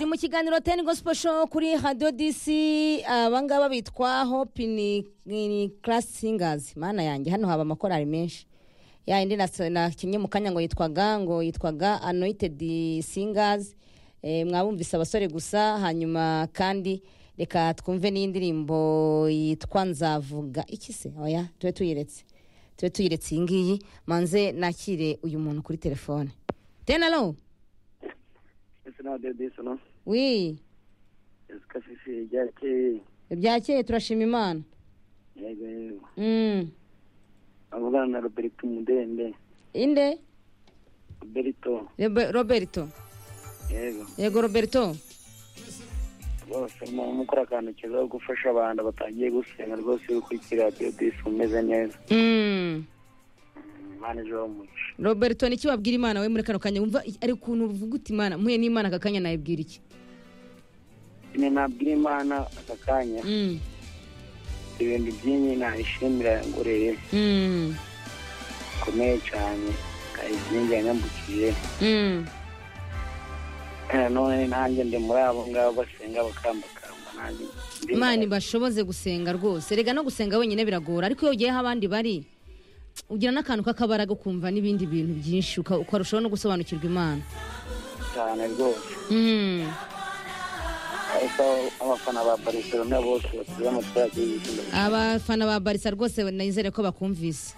mu kiganiro teni gospel show kuri hadiyo disi abangaba bitwa hopini karasi singazi mana yanjye hano haba amakorari menshi ya indi nakinnye mu kanya ngo yitwaga ngo yitwaga anoyitedi singazi mwabumvise abasore gusa hanyuma kandi reka twumve n'indirimbo yitwa nzavuga iki se oya tube tuyiretse tube tuyiretse iyi ngiyi manze nakire uyu muntu kuri telefone tenaro wi ibya keye turashima imana Mm. avugana na roberto mudende inde roberto Robe- roberto yego yego roberto rwose mukora akantu keza ko gufasha abantu batangiye gusenga rwose uri kuri radiyo disi umeze neza Mm. imana ejo umugisha roberto niki wabwira imana we muri kano kanya wumva ari ukuntu uvuga uti imana mpuye n'imana aka kanya nayibwira iki nyine nabwira imana aka kanya Mm. ibintu byinshi nayishimira ngorere Mm. bikomeye cyane kandi byinshi yanyambukije Mm. Eh, none nanjye ndi muri abo ngabo basenga bakambakamba nanjye ndi- imana ibashoboze gusenga rwose rega no gusenga wenyine biragora ariko iyo ugiyeho abandi bari ugira n'akantu k'akabaraga ukumva n'ibindi bintu byinshi uka- ukarushaho no gusobanukirwa imana cyane rwose Mm. ariko abafana ba barcelona bose batuye mu turage y'ibishyimbo abafana ba barisa rwose nizere ko bakumvise